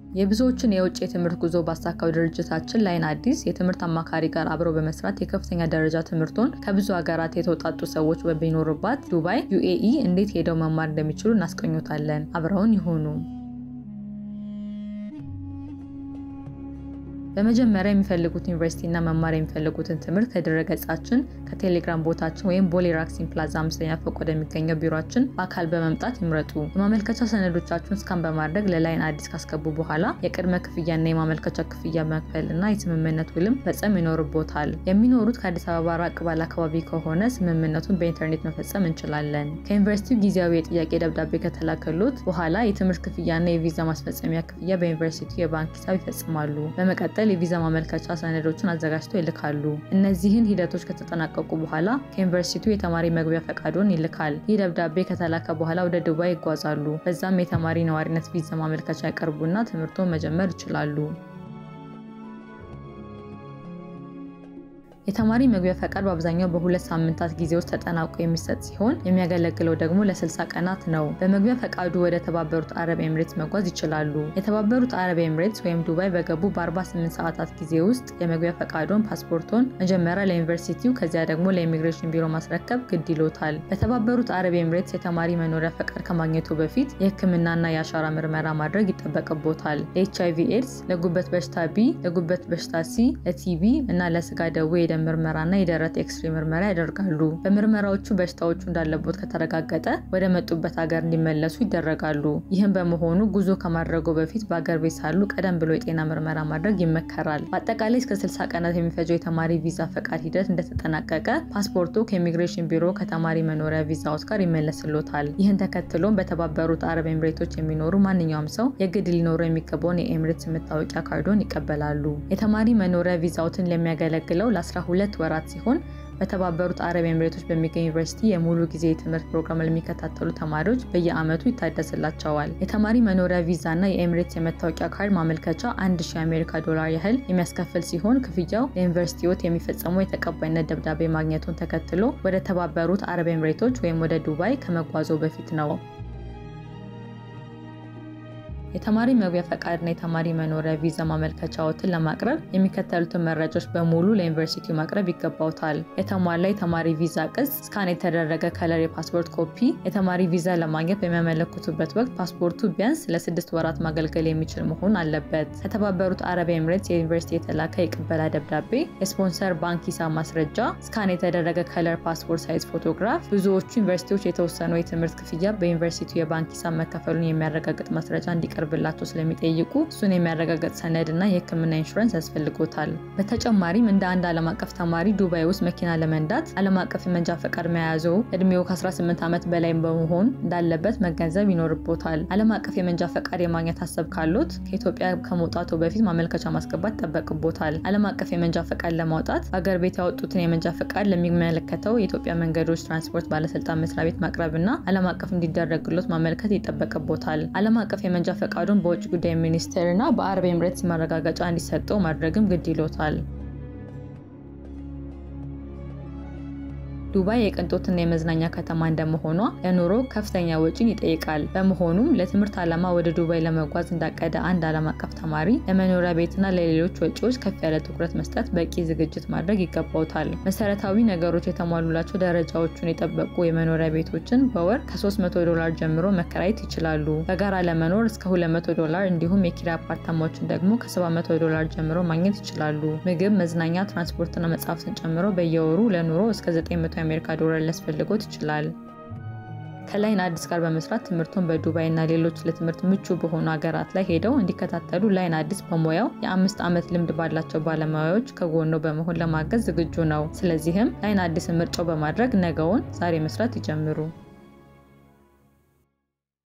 የብዙዎችን የውጭ የትምህርት ጉዞ ባሳካው ድርጅታችን ላይን አዲስ የትምህርት አማካሪ ጋር አብረው በመስራት የከፍተኛ ደረጃ ትምህርቶን ከብዙ ሀገራት የተውጣጡ ሰዎች በሚኖሩባት ዱባይ ዩኤኢ እንዴት ሄደው መማር እንደሚችሉ እናስቀኙታለን። አብረውን ይሁኑ። በመጀመሪያ የሚፈልጉት ዩኒቨርሲቲ እና መማር የሚፈልጉትን ትምህርት ከድረገጻችን ከቴሌግራም ቦታችን ወይም ቦሌ ራክሲን ፕላዛ አምስተኛ ፎቅ ወደሚገኘው ቢሮችን በአካል በመምጣት ይምረጡ። የማመልከቻ ሰነዶቻችሁን እስካን በማድረግ ለላይን አዲስ ካስገቡ በኋላ የቅድመ ክፍያና የማመልከቻ ክፍያ መክፈል እና የስምምነት ውልም ፈጸም ይኖርቦታል። የሚኖሩት ከአዲስ አበባ ራቅ ባለ አካባቢ ከሆነ ስምምነቱን በኢንተርኔት መፈጸም እንችላለን። ከዩኒቨርሲቲው ጊዜያዊ የጥያቄ ደብዳቤ ከተላከሎት በኋላ የትምህርት ክፍያና የቪዛ ማስፈጸሚያ ክፍያ በዩኒቨርሲቲው የባንክ ሂሳብ ይፈጽማሉ። በመቀጠል የቪዛ ማመልከቻ ሰነዶችን አዘጋጅተው ይልካሉ። እነዚህን ሂደቶች ከተጠናቀቁ በኋላ ከዩኒቨርሲቲው የተማሪ መግቢያ ፈቃዶን ይልካል። ይህ ደብዳቤ ከተላከ በኋላ ወደ ዱባይ ይጓዛሉ። በዛም የተማሪ ነዋሪነት ቪዛ ማመልከቻ ያቀርቡና ትምህርቶን መጀመር ይችላሉ። የተማሪ መግቢያ ፈቃድ በአብዛኛው በሁለት ሳምንታት ጊዜ ውስጥ ተጠናቆ የሚሰጥ ሲሆን የሚያገለግለው ደግሞ ለ60 ቀናት ነው። በመግቢያ ፈቃዱ ወደ ተባበሩት አረብ ኤምሬትስ መጓዝ ይችላሉ። የተባበሩት አረብ ኤምሬትስ ወይም ዱባይ በገቡ በ48 ሰዓታት ጊዜ ውስጥ የመግቢያ ፈቃዶን፣ ፓስፖርቶን መጀመሪያ ለዩኒቨርሲቲው ከዚያ ደግሞ ለኢሚግሬሽን ቢሮ ማስረከብ ግድ ይሎታል። በተባበሩት አረብ ኤምሬትስ የተማሪ መኖሪያ ፈቃድ ከማግኘቱ በፊት የሕክምናና የአሻራ ምርመራ ማድረግ ይጠበቅቦታል። ለኤች አይቪ ኤድስ፣ ለጉበት በሽታ ቢ፣ ለጉበት በሽታ ሲ፣ ለቲቢ እና ለስጋ ደዌ የደም ምርመራና የደረት ኤክስሬ ምርመራ ያደርጋሉ። በምርመራዎቹ በሽታዎቹ እንዳለቦት ከተረጋገጠ ወደ መጡበት ሀገር እንዲመለሱ ይደረጋሉ። ይህም በመሆኑ ጉዞ ከማድረጉ በፊት በአገር ቤት ሳሉ ቀደም ብሎ የጤና ምርመራ ማድረግ ይመከራል። በአጠቃላይ እስከ 60 ቀናት የሚፈጀው የተማሪ ቪዛ ፈቃድ ሂደት እንደተጠናቀቀ ፓስፖርቱ ከኢሚግሬሽን ቢሮ ከተማሪ መኖሪያ ቪዛዎች ጋር ይመለስሎታል። ይህን ተከትሎም በተባበሩት አረብ ኤምሬቶች የሚኖሩ ማንኛውም ሰው የግድ ሊኖረው የሚገባውን የኤምሬትስ መታወቂያ ካርዶን ይቀበላሉ። የተማሪ መኖሪያ ቪዛዎትን ለሚያገለግለው ለ12 ወራት ሲሆን በተባበሩት አረብ ኤምሬቶች በሚገኝ ዩኒቨርሲቲ የሙሉ ጊዜ የትምህርት ፕሮግራም ለሚከታተሉ ተማሪዎች በየዓመቱ ይታደስላቸዋል። የተማሪ መኖሪያ ቪዛ እና የኤምሬትስ የመታወቂያ ካርድ ማመልከቻ 1000 የአሜሪካ ዶላር ያህል የሚያስከፍል ሲሆን ክፍያው ለዩኒቨርሲቲዎት የሚፈጸመው የተቀባይነት ደብዳቤ ማግኘቱን ተከትሎ ወደ ተባበሩት አረብ ኤምሬቶች ወይም ወደ ዱባይ ከመጓዞ በፊት ነው። የተማሪ መግቢያ ፈቃድና የተማሪ መኖሪያ ቪዛ ማመልከቻዎትን ለማቅረብ የሚከተሉትን መረጃዎች በሙሉ ለዩኒቨርሲቲው ማቅረብ ይገባውታል። የተሟላ የተማሪ ቪዛ ቅጽ፣ ስካን የተደረገ ከለር የፓስፖርት ኮፒ። የተማሪ ቪዛ ለማግኘት በሚያመለክቱበት ወቅት ፓስፖርቱ ቢያንስ ለስድስት ወራት ማገልገል የሚችል መሆን አለበት። ከተባበሩት አረብ ኤምሬትስ የዩኒቨርሲቲ የተላከ የቅበላ ደብዳቤ፣ የስፖንሰር ባንክ ሂሳብ ማስረጃ፣ ስካን የተደረገ ከለር ፓስፖርት ሳይዝ ፎቶግራፍ። ብዙዎቹ ዩኒቨርሲቲዎች የተወሰነው የትምህርት ክፍያ በዩኒቨርሲቲው የባንክ ሂሳብ መከፈሉን የሚያረጋግጥ ማስረጃ እንዲቀር ብላቸው ስለሚጠይቁ እሱን የሚያረጋግጥ ሰነድ እና የሕክምና ኢንሹራንስ ያስፈልጎታል። በተጨማሪም እንደ አንድ ዓለም አቀፍ ተማሪ ዱባይ ውስጥ መኪና ለመንዳት ዓለም አቀፍ የመንጃ ፈቃድ መያዙ እድሜው ከ18 ዓመት በላይ በመሆን እንዳለበት መገንዘብ ይኖርቦታል። ዓለም አቀፍ የመንጃ ፈቃድ የማግኘት ሀሳብ ካሉት ከኢትዮጵያ ከመውጣቱ በፊት ማመልከቻ ማስገባት ይጠበቅቦታል። ዓለም አቀፍ የመንጃ ፈቃድ ለማውጣት አገር ቤት ያወጡትን የመንጃ ፈቃድ ለሚመለከተው የኢትዮጵያ መንገዶች ትራንስፖርት ባለስልጣን መስሪያ ቤት ማቅረብ እና ዓለም አቀፍ እንዲደረግሎት ማመልከት ይጠበቅቦታል። ዓለም አቀፍ የመንጃ ፈቃዱን በውጭ ጉዳይ ሚኒስቴር እና በአረብ ኤምሬትስ ማረጋገጫ እንዲሰጠው ማድረግም ግድ ይሎታል። ዱባይ የቅንጦትና የመዝናኛ ከተማ እንደመሆኗ ለኑሮ ከፍተኛ ወጪን ይጠይቃል። በመሆኑም ለትምህርት ዓላማ ወደ ዱባይ ለመጓዝ እንዳቀደ አንድ ዓለም አቀፍ ተማሪ ለመኖሪያ ቤትና ለሌሎች ወጪዎች ከፍ ያለ ትኩረት መስጠት፣ በቂ ዝግጅት ማድረግ ይገባውታል። መሰረታዊ ነገሮች የተሟሉላቸው ደረጃዎቹን የጠበቁ የመኖሪያ ቤቶችን በወር ከ300 ዶላር ጀምሮ መከራየት ይችላሉ። በጋራ ለመኖር እስከ 200 ዶላር እንዲሁም የኪራይ አፓርታማዎችን ደግሞ ከ700 ዶላር ጀምሮ ማግኘት ይችላሉ። ምግብ፣ መዝናኛ፣ ትራንስፖርትና መጽሐፍትን ጨምሮ በየወሩ ለኑሮ እስከ 900 የአሜሪካ ዶላር ሊያስፈልጎት ይችላል። ከላይን አዲስ ጋር በመስራት ትምህርቱን በዱባይ እና ሌሎች ለትምህርት ምቹ በሆኑ ሀገራት ላይ ሄደው እንዲከታተሉ ላይን አዲስ በሙያው የአምስት ዓመት ልምድ ባላቸው ባለሙያዎች ከጎኖ በመሆን ለማገዝ ዝግጁ ነው። ስለዚህም ላይን አዲስን ምርጫው በማድረግ ነገውን ዛሬ መስራት ይጀምሩ።